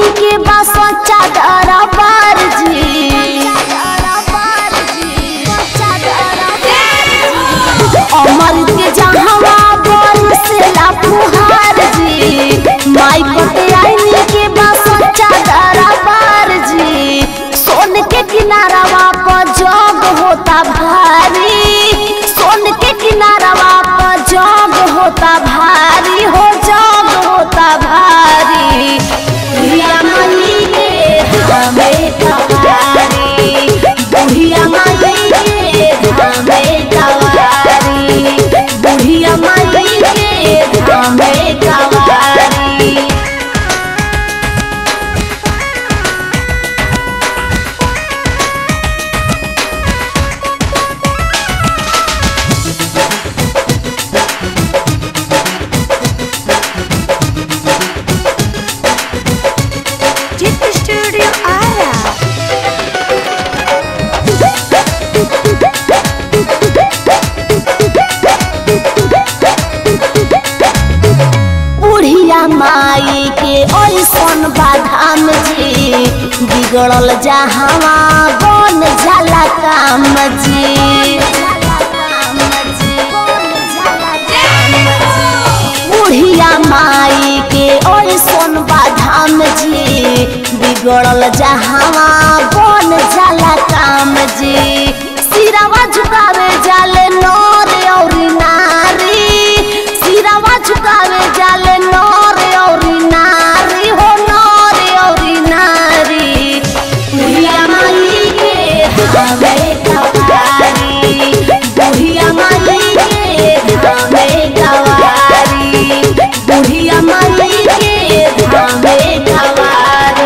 आईनी के बा सच्चा दरबार जी अमर के जहवा बोल से फुहार जी माई पते आईनी के बा सच्चा दरबार जी सोन के किनारवा पर जग होता भारी सोन के किनारवा पर जग होता भारी हो जग होता भारी बुढ़िया मई के हमें कवारी बुढ़िया मई के हमें कवारी बुढ़िया मई के हमें कवारी चित्त स्टूडियो आया बुढ़िया माई के ऐसन बाधाम जी बिगड़ल जहावा बन जाला काम जी बुढ़िया माई के ऐसन बाधाम जी बिगड़ल जहावा बन जाला काम जी सिरवा झुकावे जाले नर और नारी सिरवा झुकावे जाले नर और नारी हो नर और नारी बुढ़िया माई के हमें कवारी बुढ़िया माई के हमें कवारी बुढ़िया माई के हमें कवारी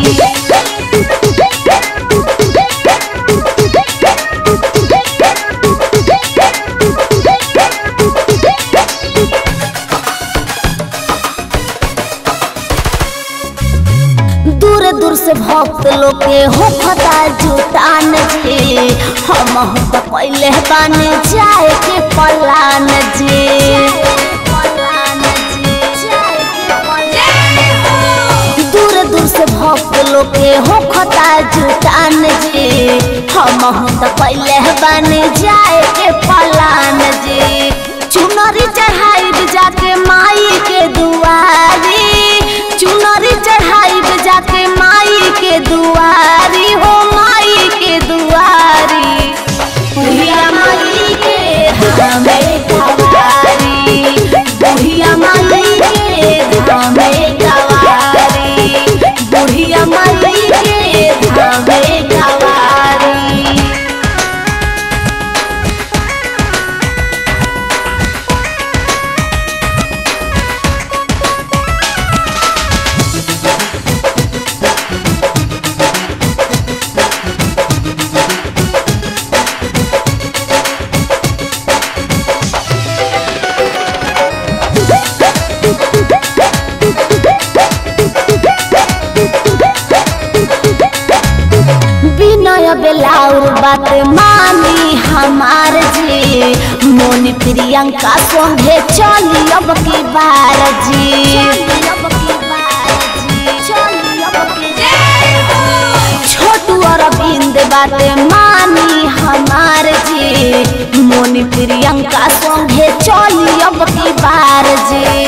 दूर दूर से भक्त लोग के हो फता जुटान जी हम हो तो पहले बानी जाए के पलान जी दूर दूर से भक्त लोग के हो खता जुटान जी हम हो तो पहले बानी जाए के पलान जी चुनरी चढ़ाई जाके माई के दुआरी चुनरी चढ़ाई जाके माई के दुआरी हो माई के दुआरी बुढ़िया माई के हमें कवारी बुढ़िया माई के हमें कवारी बुढ़िया माई के हमें कवारी विनय बेलाउर बात मानी हमार जी मोनी प्रियंका संगे चली अब की बार जी छोटू अरविंद बात मानी हमार जी मोनी प्रियंका संगे चली अब की बार जी